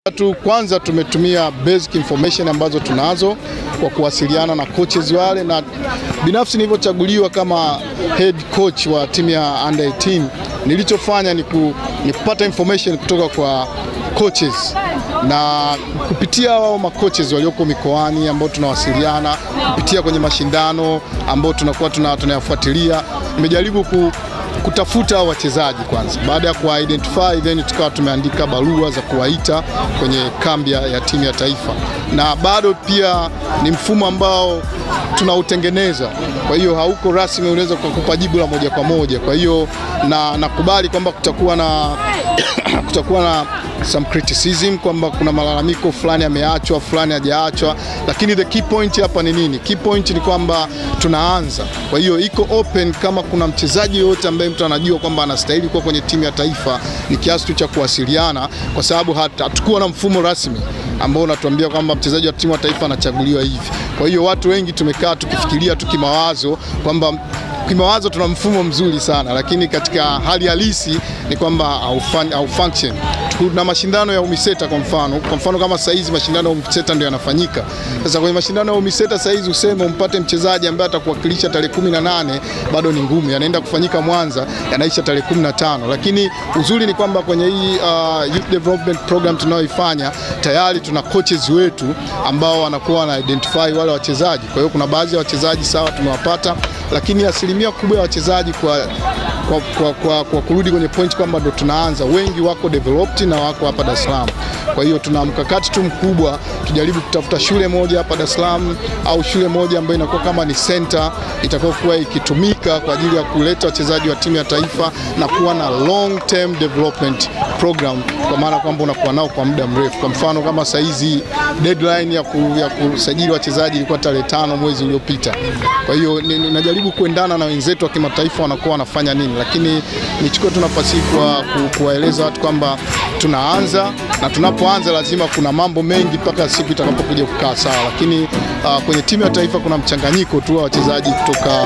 tu kwanza tumetumia basic information ambazo tunazo kwa kuwasiliana na coaches wale, na binafsi nilivyochaguliwa kama head coach wa timu ya under 18 nilichofanya ni, ku, ni kupata information kutoka kwa coaches na kupitia wao makoches walioko mikoani ambao tunawasiliana kupitia kwenye mashindano ambao tunakuwa tunayafuatilia, nimejaribu ku, kutafuta wachezaji kwanza. Baada ya kuwa identify, then tukawa tumeandika barua za kuwaita kwenye kambi ya timu ya taifa, na bado pia ni mfumo ambao tunautengeneza, kwa hiyo hauko rasmi, unaweza kukupa jibu la moja kwa moja. Kwa hiyo na nakubali kwamba kutakuwa na kutakuwa na some criticism kwamba kuna malalamiko fulani yameachwa, fulani hajaachwa, lakini the key point hapa ni nini? Key point ni kwamba tunaanza. Kwa hiyo iko open, kama kuna mchezaji yoyote ambaye mtu anajua kwamba anastahili kuwa kwenye timu ya taifa, ni kiasi tu cha kuwasiliana, kwa sababu hatakuwa na mfumo rasmi ambao unatuambia kwamba mchezaji wa timu ya taifa anachaguliwa hivi. Kwa hiyo watu wengi tumekaa tukifikiria tu kimawazo kwamba kimawazo tuna mfumo mzuri sana, lakini katika hali halisi ni kwamba au function. Kuna mashindano ya UMISETA kwa mfano, kwa mfano kama sasa hizi mashindano ya UMISETA ndio yanafanyika. Sasa kwenye mashindano ya UMISETA sasa hizi useme umpate mchezaji ambaye atakuwakilisha tarehe 18 bado ni ngumu, yanaenda kufanyika Mwanza, yanaisha tarehe 15. Lakini uzuri ni kwamba kwenye hii uh, youth development program tunayoifanya tayari tuna coaches wetu ambao wanakuwa wana identify wale wachezaji. Kwa hiyo kuna baadhi ya wachezaji sawa tumewapata, lakini asilimia kubwa ya wachezaji kwa kwa, kwa, kwa, kwa kurudi kwenye point kwamba ndo tunaanza, wengi wako developed na wako hapa Dar es Salaam. Kwa hiyo tuna mkakati tu mkubwa, tujaribu kutafuta shule moja hapa Dar es Salaam au shule moja ambayo inakuwa kama ni center itakayokuwa ikitumika kwa ajili ya kuleta wachezaji wa timu ya taifa na kuwa na long term development program, kwa maana kwamba unakuwa nao kwa muda mrefu. Kwa mfano kama saa hizi deadline ya, ku, ya kusajili wachezaji ilikuwa tarehe tano mwezi uliopita. Kwa hiyo najaribu kuendana na wenzetu wa kimataifa wanakuwa wanafanya nini, lakini nichukue tu nafasi hii kuwaeleza watu kwamba tunaanza na tunapoanza lazima kuna mambo mengi mpaka siku itakapokuja kukaa sawa, lakini uh, kwenye timu ya taifa kuna mchanganyiko tu wa wachezaji kutoka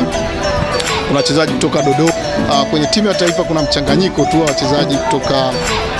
kuna wachezaji kutoka Dodoma. Uh, kwenye timu ya taifa kuna mchanganyiko tu wa wachezaji kutoka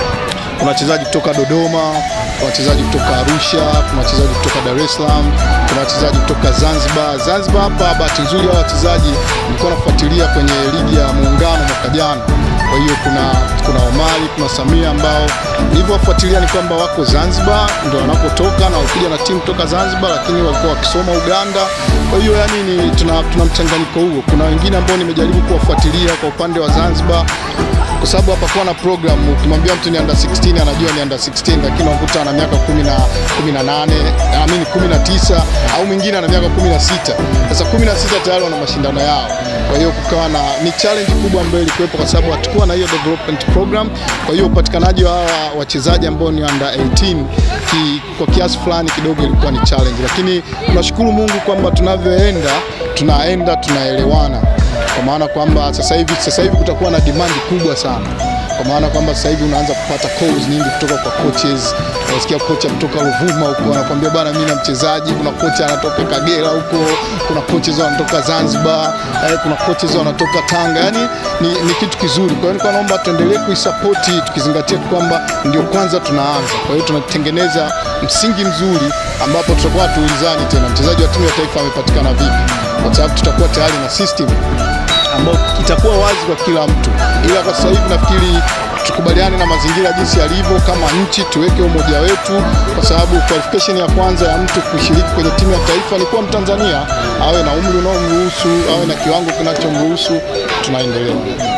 kuna wachezaji kutoka Dodoma, kuna wachezaji kutoka Arusha, kuna wachezaji kutoka Dar es Salaam, kuna wachezaji kutoka Zanzibar. Zanzibar hapa, bahati nzuri hao wachezaji nilikuwa nafuatilia kwenye ligi ya Muungano mwaka jana. Kwa hiyo kuna kuna Omari, kuna Samia ambao nilivyowafuatilia ni kwamba wako Zanzibar ndio wanapotoka na walikuja na timu kutoka Zanzibar, lakini walikuwa wakisoma Uganda. Kwa hiyo yani ni tuna, tuna mchanganyiko huo. Kuna wengine ambao nimejaribu kuwafuatilia kwa upande wa Zanzibar kwa sababu hapakuwa na program. Ukimwambia mtu ni under 16 anajua ni under 16, lakini unakuta ana miaka 10 18 naamini 19 au mwingine ana miaka 16. Sasa 16 tayari wana mashindano yao. Kwa hiyo kukawa na ni challenge kubwa ambayo ilikuwepo, kwa sababu hatukuwa na hiyo development program. Kwa hiyo upatikanaji wa hawa wachezaji ambao ni under 18 ki, kwa kiasi fulani kidogo ilikuwa ni challenge, lakini tunashukuru Mungu kwamba tunavyoenda tunaenda tunaelewana kwa maana kwamba sasa hivi sasa hivi kutakuwa na demand kubwa sana, kwa maana kwamba sasa hivi unaanza kupata calls nyingi kutoka kwa coaches. Unasikia kocha kutoka Ruvuma huko anakuambia bwana, mimi na mchezaji. Kuna kocha anatoka Kagera huko, kuna coaches wanatoka Zanzibar, eh, kuna coaches wanatoka Tanga. Yani ni, ni kitu kizuri. Kwa hiyo nilikuwa naomba tuendelee kuisupport tukizingatia kwamba ndio kwanza tunaanza. Kwa hiyo tunatengeneza msingi mzuri ambapo tutakuwa tuulizani tena mchezaji wa timu ya taifa amepatikana vipi, kwa sababu tutakuwa tayari na system ambao itakuwa wazi kwa kila mtu, ila kwa sasa hivi nafikiri tukubaliane na mazingira jinsi yalivyo, kama nchi tuweke umoja wetu, kwa sababu qualification ya kwanza ya mtu kushiriki kwenye timu ya taifa ni kuwa Mtanzania, awe na umri unaomruhusu, awe na kiwango kinachomruhusu. Tunaendelea.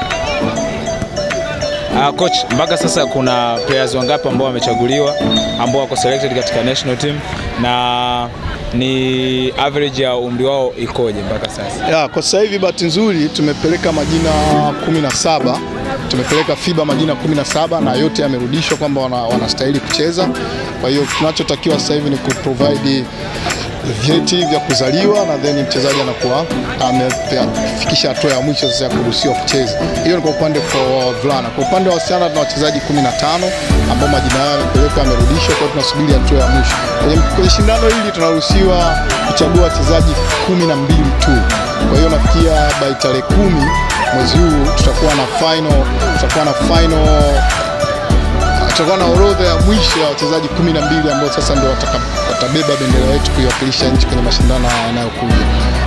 Uh, coach, mpaka sasa kuna players wangapi ambao wamechaguliwa ambao wako selected katika national team na ni average ya umri wao ikoje mpaka sasa? Ya, kwa sasa hivi bahati nzuri tumepeleka majina 17 tumepeleka FIBA majina 17 na yote yamerudishwa kwamba wanastahili wana kucheza. Kwa hiyo tunachotakiwa sasa hivi ni kuprovide vyeti vya kuzaliwa na then mchezaji anakuwa amefikisha hatua ya mwisho sasa ya kuruhusiwa kucheza. Hiyo ni kwa upande wa wavulana. Kwa upande wa wasichana tuna wachezaji 15 ambao majina yao yamepelekwa yamerudishwa, kwa hiyo tunasubiri hatua ya mwisho. Kwenye, kwenye shindano hili tunaruhusiwa kuchagua wachezaji 12 tu. Kwa hiyo nafikia by tarehe kumi mwezi huu tutakuwa na final, tutakuwa na final tutakuwa na orodha ya mwisho ya wachezaji kumi na mbili ambao sasa ndio wataka- watabeba bendera yetu kuiwakilisha nchi kwenye mashindano haya yanayokuja.